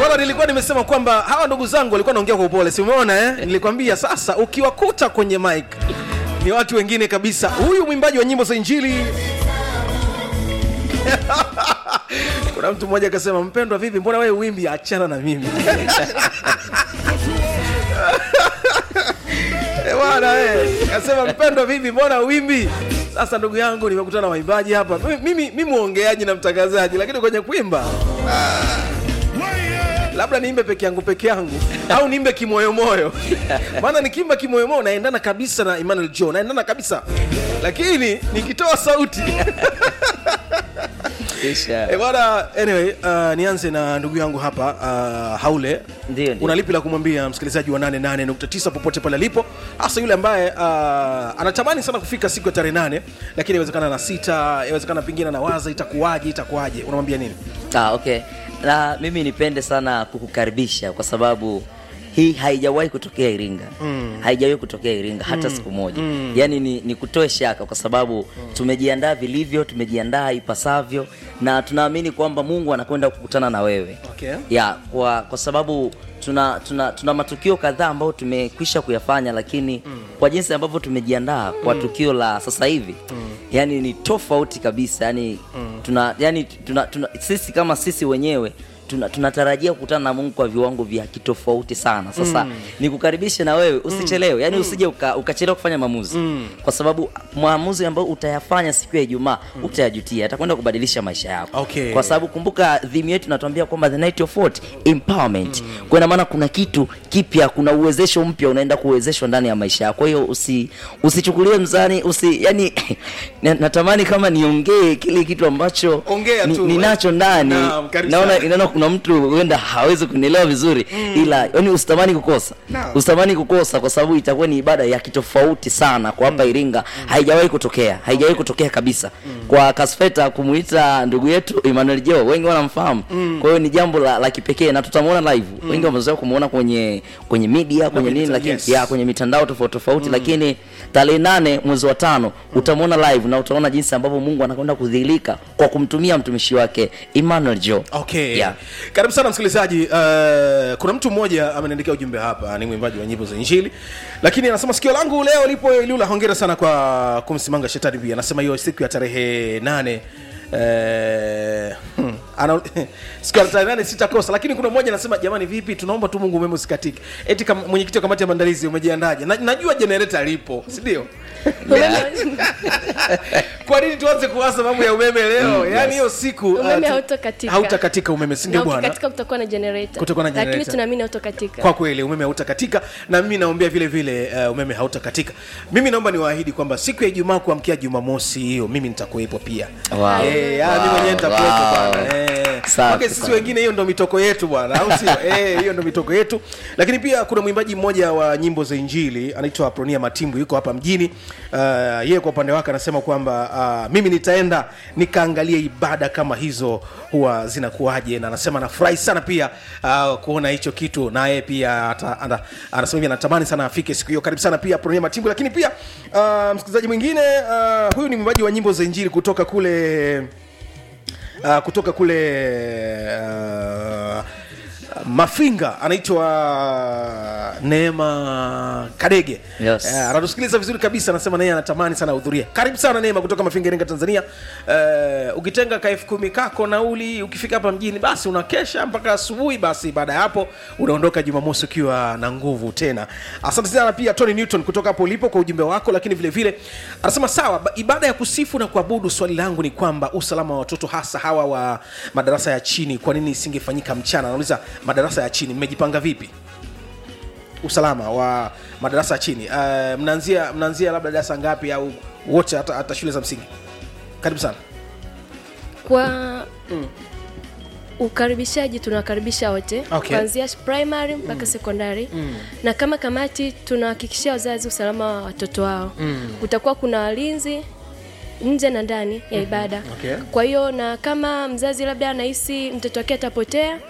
bwana nilikuwa nimesema kwamba hawa ndugu zangu walikuwa naongea kwa upole si umeona eh? nilikwambia sasa ukiwakuta kwenye mic ni watu wengine kabisa huyu mwimbaji wa nyimbo za injili kuna mtu mmoja akasema mpendwa vipi mbona wewe wimbi achana na mimi Eh, bwana eh, akasema mpendwa vipi mbona wimbi sasa ndugu yangu nimekutana na waimbaji hapa mimi, mimi, mimi mwongeaji na mtangazaji lakini kwenye kuimba labda niimbe peke yangu peke yangu au niimbe kimoyomoyo maana nikiimba kimoyomoyo naendana kabisa na emmanuel joe naendana kabisa lakini nikitoa sauti Kisha. Eh, bwana anyway uh, nianze na ndugu yangu hapa uh, haule Ndio, ndio. una lipi la kumwambia msikilizaji wa 88.9 popote pale alipo hasa yule ambaye uh, anatamani sana kufika siku ya tarehe nane lakini inawezekana na sita inawezekana pengine anawaza itakuwaje itakuwaje unamwambia nini Ah, okay. Na mimi nipende sana kukukaribisha kwa sababu hii haijawahi kutokea Iringa mm. haijawahi kutokea Iringa hata siku moja mm. yaani ni, ni kutoe shaka kwa sababu mm. tumejiandaa vilivyo, tumejiandaa ipasavyo na tunaamini kwamba Mungu anakwenda kukutana na wewe Okay. ya kwa, kwa sababu tuna, tuna, tuna matukio kadhaa ambayo tumekwisha kuyafanya lakini mm. kwa jinsi ambavyo tumejiandaa kwa tukio la sasa hivi mm. yani ni tofauti kabisa yani, mm. tuna, yani tuna, tuna, sisi kama sisi wenyewe tuna- tunatarajia kukutana na mungu kwa viwango vya kitofauti sana sasa mm. nikukaribishe na wewe usichelewe yani usije uka- ukachelewa kufanya maamuzi mm. kwa sababu maamuzi ambayo utayafanya siku ya ijumaa mm. utayajutia atakwenda kubadilisha maisha yako Okay. kwa sababu kumbuka dhimu yetu inatuambia kwamba the night of what empowerment mm. kwa ina maana kuna kitu kipya kuna uwezesho mpya unaenda kuwezeshwa ndani ya maisha yako kwa hiyo usi usichukulie mzani usi yani na- natamani kama niongee kile kitu ambacho Ongea ni- tu. ninacho ndani Naam, karibu naona sana. inaona kuna mtu huenda hawezi kunielewa vizuri mm. ila yani usitamani kukosa Naam. usitamani kukosa kwa sababu itakuwa ni ibada ya kitofauti sana kwa hapa Iringa haijawahi kutokea haijawahi kutokea kabisa kwa Kasfeta kumuita ndugu yetu Emmanuel Joe wengi wanamfahamu kwa hiyo ni jambo la, la kipekee na tutamuona live wengi wamezoea kumuona kwenye kwenye media kwenye nini mita- lakini yes. ya kwenye mitandao tofauti tofauti lakini tarehe nane mwezi wa tano utamuona live na utaona jinsi ambavyo Mungu anakwenda kudhihirika kwa kumtumia mtumishi wake Emmanuel Joe okay Yeah. karibu sana msikilizaji uh, kuna mtu mmoja ameniandikia ujumbe hapa ni mwimbaji wa nyimbo za injili lakini anasema sikio langu leo lipo ilula hongera sana kwa kumsimanga shetani pia anasema hiyo siku ya tarehe nane Eh, hmm, ana- siku ya tarehe nane sitakosa lakini kuna mmoja anasema jamani vipi tunaomba tu mungu umeme usikatike eti kama mwenyekiti wa kamati ya maandalizi umejiandaje na, najua jenereta lipo sindio kwa nini tuanze kuwaza mambo ya umeme leo yaani hiyo siku uh, Umeme tu- hautakatika. hautakatika umeme sindio na bwana ukikatika kutakuwa na generator Kutakuwa na lakini generator. tunaamini hautakatika kwa kweli umeme hautakatika na mimi naombea vile vile uh, umeme hautakatika mimi naomba niwaahidi kwamba siku ya ijumaa kuamkia jumamosi hiyo mimi nitakuwepo pia Wow. Eh, ah, mimi Wow, mwenyewe nitakuwepo wow. bwana Eh, Safi wake sisi sana. wengine hiyo ndo mitoko yetu bwana au sio Eh, hiyo ndo mitoko yetu lakini pia kuna mwimbaji mmoja wa nyimbo za injili anaitwa pronia matimbu yuko hapa mjini uh, yeye kwa upande wake anasema kwamba uh, mimi nitaenda nikaangalia ibada kama hizo huwa zinakuwaje na anasema anafurahi sana pia uh, kuona hicho kitu na yeye pia ata, ana, anasema hivi anatamani sana afike siku hiyo karibu sana pia pronia matimbu lakini pia uh, msikilizaji mwingine uh, huyu ni mwimbaji wa nyimbo za injili kutoka kule uh, kutoka kule uh, mafinga anaitwa neema kadege Yes. Eh, anatusikiliza vizuri kabisa anasema naye anatamani sana ahudhuria karibu sana neema kutoka mafinga iringa tanzania uh, ukitenga ka elfu kumi kako nauli ukifika hapa mjini basi unakesha mpaka asubuhi basi baada ya hapo unaondoka jumamosi ukiwa na nguvu tena asante sana pia tony newton kutoka hapo ulipo kwa ujumbe wako lakini vile vile anasema sawa ba- ibada ya kusifu na kuabudu swali langu ni kwamba usalama wa watoto hasa hawa wa madarasa ya chini kwa nini isingefanyika mchana anauliza madarasa ya chini mmejipanga vipi usalama wa madarasa ya chini uh, mnaanzia mnaanzia labda darasa ngapi au wote hata, hata shule za msingi karibu sana kwa ukaribishaji tunawakaribisha wote Okay. kuanzia primary mpaka sekondari na kama kamati tunahakikishia wazazi usalama wa watoto wao kutakuwa kuna walinzi nje na ndani ya ibada Okay. kwa hiyo na kama mzazi labda anahisi mtoto wake atapotea